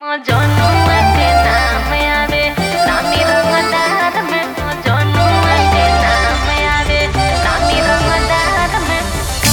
जनुआ के नाम आवे नामी रंगदार में जनुआ के नाम आवे नामी रंगदार में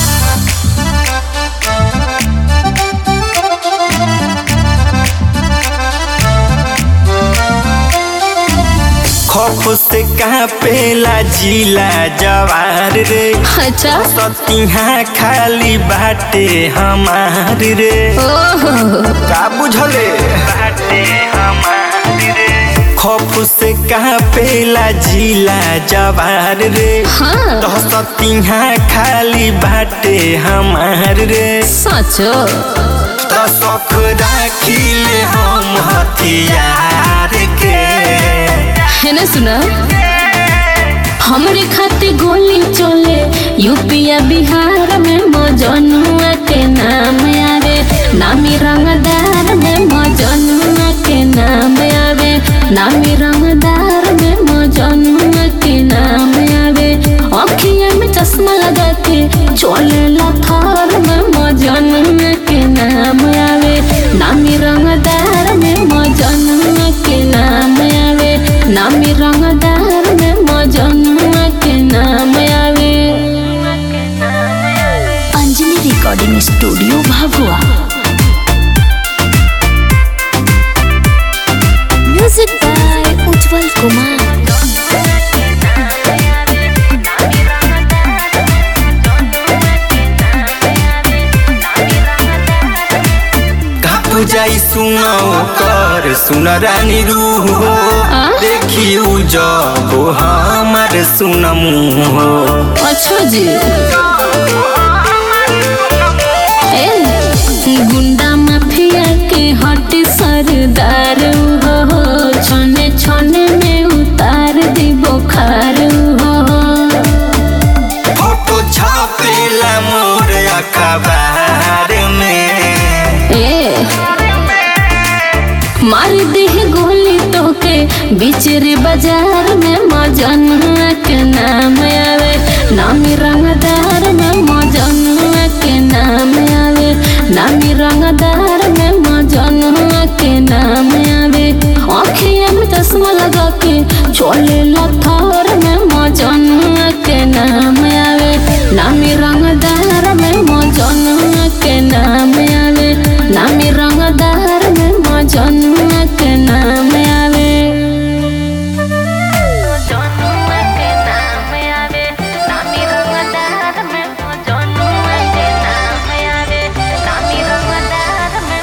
खौफ से कहाँ पेला जिला जवार रे अच्छा सतिहा खाली बाटे हमार रे ओहो का बुझले बाटे हमार रे खौफ से कहाँ पेला जिला जवार रे हाँ तो सतिहा खाली बाटे हमार रे सचो तो शौक राखिले हम हथियार के है ना सुना हमरे खाते गोली चले यूपिया बिहार में मजनुआ के नाम आवे नामी रंगदार में मजनुआ के नाम आवे नामी रंगदार में मजनुआ के नाम आवे अखिया में चश्मा लगा के चले लथार में मजनुआ के नाम आवे नामी रंगदार में मजनुआ के नाम आवे नामी रंगदार में मजनुआ के नाम आवे अंजलि रिकॉर्डिंग स्टूडियो भागुआ म्यूजिक बाय उज्जवल कुमार घाप जाई सुनो कर सुन रानी रूह हो आ? देखी उ जब हमार सुन मुँह हो अच्छा जी ए, गुंडा माफिया के हट सरदार हो छने छने में उतार दी बुखार हो फोटो छापेला मोर अखबार में ए मार दे गोली तोके बिचरे बाजार में मजनुआ के नाम आवे नामी रंगदार में मजनुआ के नाम आवे नामी रंगदार में मजनुआ के नाम आवे आँखिया में चश्मा लगा के चले लथार में मजनुआ के नाम आवे नामी रंगदार में मजनुआ के नाम आवे नामी रंगदार में मजनुआ के नाम आवे जनुआ के नाम आवे नामी रंगदार में जनुआ के नाम आवे नामी रंगदार में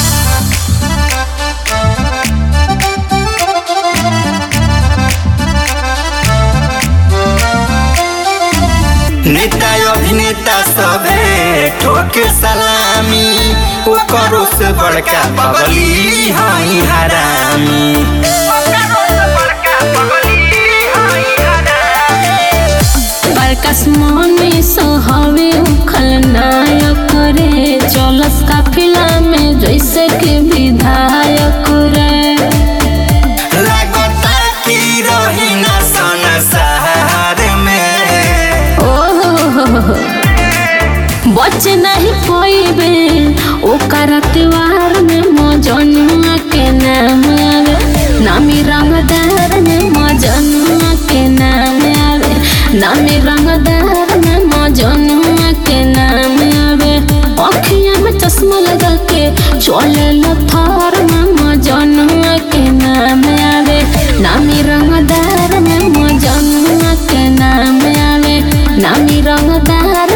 नेता अभिनेता सबे ठोके सलामी ओकरो से बड़का बगली हई हरामी बरकस मनी सोहवे उखल नायक रे चलस काफिला में जैसे के विधायक रे लागता की रही ना संसार में ओहो बचे नहीं पोइबे ओकर त्योहार में मजनुआ के नाम आवे नामी रंगदार में मजनुआ के नाम आवे नामी रंगदार में मजनुआ के नाम आवे अखिया में चश्मा लगा के चले लथार में मजनुआ के नाम आवे नामी रंगदार में मजनुआ के नाम आवे नामी रंगदार